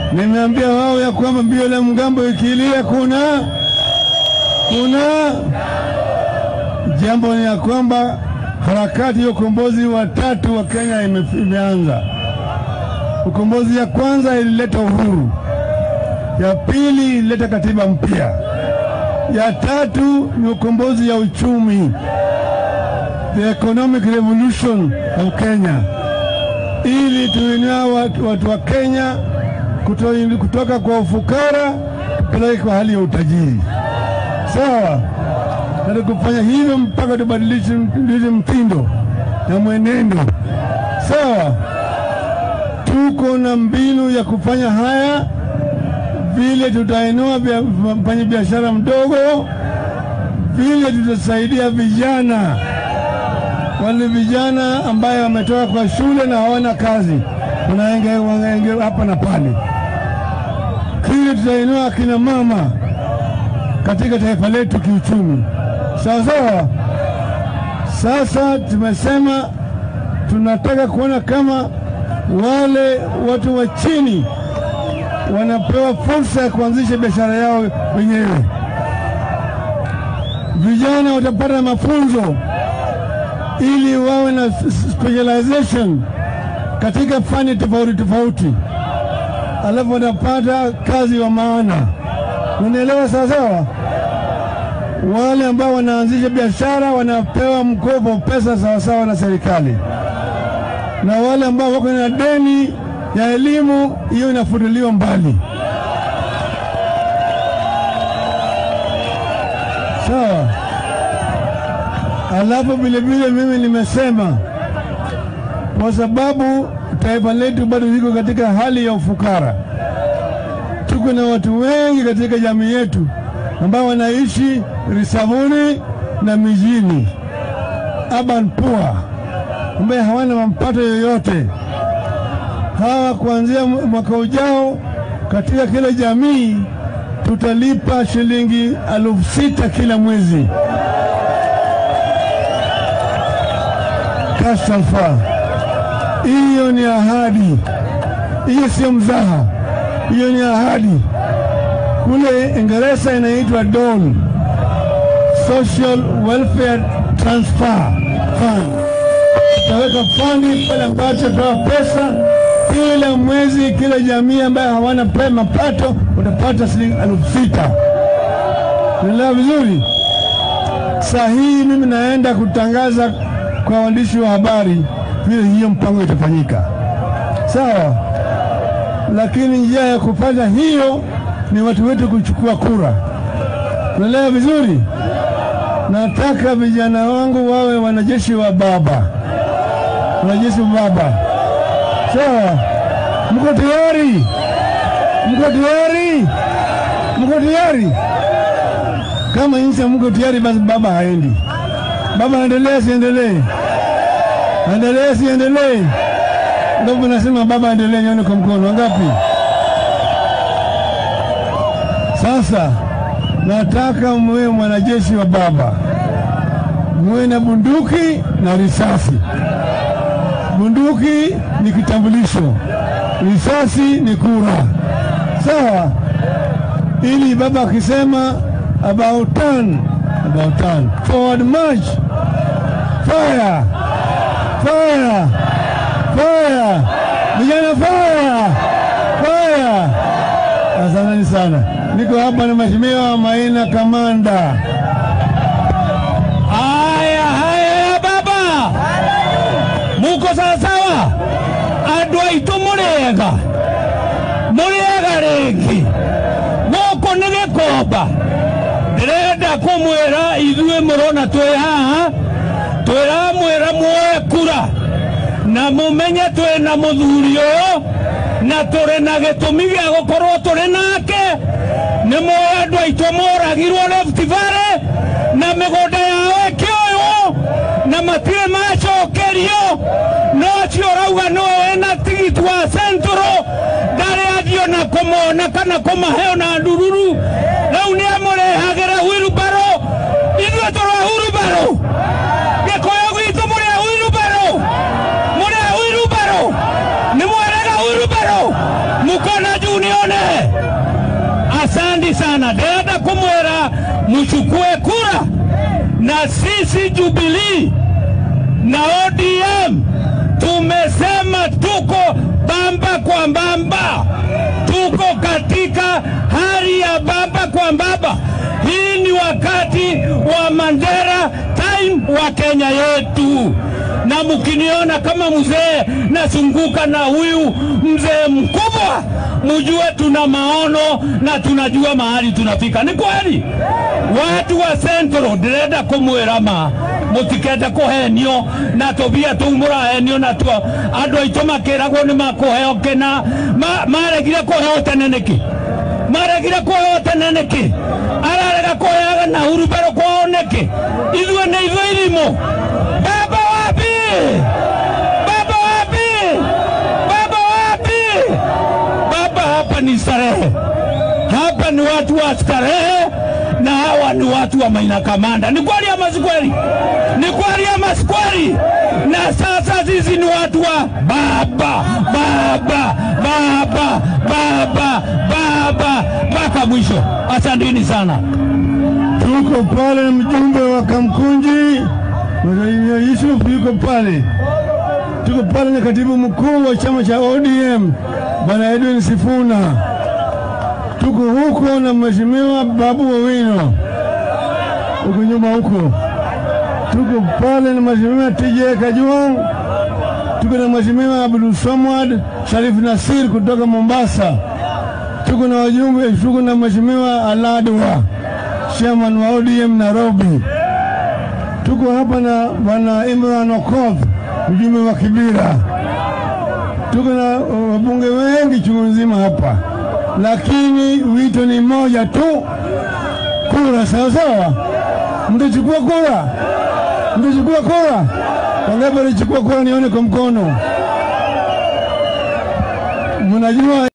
Nimeambia wao ya kwamba mbio la mgambo ikilia, kuna kuna jambo ni ya kwamba harakati ya ukombozi wa tatu wa Kenya ime, imeanza. Ukombozi ya kwanza ilileta uhuru, ya pili ilileta katiba mpya, ya tatu ni ukombozi ya uchumi, the economic revolution of Kenya, ili tuinua watu, watu wa Kenya kuto, kutoka kwa ufukara kupeleke kwa hali ya utajiri. Sawa, na kufanya hivyo mpaka tubadilishe mtindo na mwenendo. Sawa, tuko na mbinu ya kufanya haya, vile tutainua mfanya biashara mdogo, vile tutasaidia vijana wale vijana ambaye wametoka kwa shule na hawana kazi, wanaenge hapa na pale. Vile tutainua akina mama katika taifa letu kiuchumi, sawa sawa. Sasa tumesema tunataka kuona kama wale watu wa chini wanapewa fursa ya kuanzisha biashara yao wenyewe. Vijana watapata mafunzo ili wawe na specialization katika fani tofauti tofauti, alafu watapata kazi wa maana. Unaelewa sawa sawa? Wale ambao wanaanzisha biashara wanapewa mkopo pesa sawasawa na serikali, na wale ambao wako na deni ya elimu hiyo inafutiliwa mbali. Sawa. Alafu vilevile mimi nimesema kwa sababu taifa letu bado liko katika hali ya ufukara, tuko na watu wengi katika jamii yetu ambao wanaishi risavuni na mijini, urban poor, ambaye hawana mapato yoyote. Hawa kuanzia mwaka ujao, katika kila jamii tutalipa shilingi elfu sita kila mwezi kasafa. Hiyo ni ahadi, hiyo sio mzaha, hiyo ni ahadi. Kule Ingereza inaitwa DOL, Social Welfare Transfer Fund. Tutaweka fandi pale ambacho toa pesa kila mwezi, kila jamii ambayo hawana pe mapato utapata shilingi elfu sita. Unaelewa vizuri? Saa hii mimi naenda kutangaza kwa waandishi wa habari vile hiyo mpango itafanyika, sawa. Lakini njia ya kufanya hiyo ni watu wetu kuchukua kura. Unaelewa vizuri? Nataka vijana wangu wawe wanajeshi wa baba, wanajeshi wa baba, sawa. Mko tayari? Mko tayari? Mko tayari? Kama nchi mko tayari, basi baba haendi. Baba aendelee, siendelee? Aendelee, siendelee? Ndio nasema baba aendelee, nyone kwa mkono. Wangapi? Sasa nataka mwe mwanajeshi wa baba, mwe na bunduki na risasi. Bunduki ni kitambulisho, risasi ni kura, sawa? Ili baba akisema about turn, about turn, forward march, fire, fire, fire, vijana fire, fire. Asanteni sana. Niko hapa na Mheshimiwa Maina Kamanda. Haya haya baba, muko sawasawa? Andũ aitũ mũrĩega mũrĩega rĩngĩ gũkũ nĩ gĩkomba ndĩrenda kũmwĩra ithuĩ mũrona twĩ haha twĩramwĩra muoe kura na mũmenye twĩ na mũthuri ũyũ na tũrĩ na gĩtũmi gĩa gũkorwo tũrĩ nake nĩ moĩ andũ aitũ moragirwo Rift Valley na mĩgũnda yao ĩkĩoywo na matirĩ macokerio no ũcio ũrauga nĩwe wĩna tigiti wa Central ndarĩ athiĩ ona kũmona kana kũmahe ona ndururu rĩu nĩ amũrehagĩra wheelbarrow ithuĩ tũrĩ wheelbarrow gĩkũyũ gwitũ mũrĩ wheelbarrow mũrĩ wheelbarrow nĩ mwerega wheelbarrow mukona junior sana, ndĩrenda kũmwĩra mchukue kura na sisi Jubilee na ODM tumesema tuko bamba kwa bamba, tuko katika hali ya bamba kwa bamba. Hii ni wakati wa Mandela time wa Kenya yetu, na mkiniona kama mzee nasunguka na huyu mzee mkubwa, mjue tuna maono na tunajua mahali tunafika. Ni kweli watu wa Central ndĩrenda kũmwĩra ma mũtikende kũhenio na tũbia tũu mũrahenio natwo andũ aitũ makĩragwo nĩ makũheo kĩna Ma- maregire kũheo tene nĩkĩ maregire kũheo tene nĩkĩ ararega kũheaga na hurubero kwao nĩkĩ ithuĩ nĩ ithuĩ irimũ baba wapi baba wapi baba wapi baba hapa ni starehe hapa ni watu wa starehe na hawa ni watu wa Maina Kamanda. Ni kweli ama si kweli? Ni kweli ama si kweli? Na sasa sisi ni watu wa baba baba baba baba baba mpaka mwisho. Asanteni sana. Tuko pale na mjumbe wa Kamkunji Mheshimiwa Yusuf yuko pale. Tuko pale na katibu mkuu wa chama cha ODM Bwana Edwin Sifuna. Tuko huko na Mheshimiwa Babu Owino huko nyuma huko. Tuko pale na Mheshimiwa TJ Kajwang. Tuko na Mheshimiwa Abdul Samad Sharif Nasir kutoka Mombasa. Tuko na wajumbe, tuko na Mheshimiwa Aladwa chairman wa ODM Nairobi. Tuko hapa na bwana Imran Okoth mjumbe wa Kibira. Tuko na wabunge wengi chungu nzima hapa, lakini wito ni moja tu, kura. Sawa sawa, mtachukua kura, mtachukua kura. Wangapi walichukua kura? Nione kwa mkono. Mnajua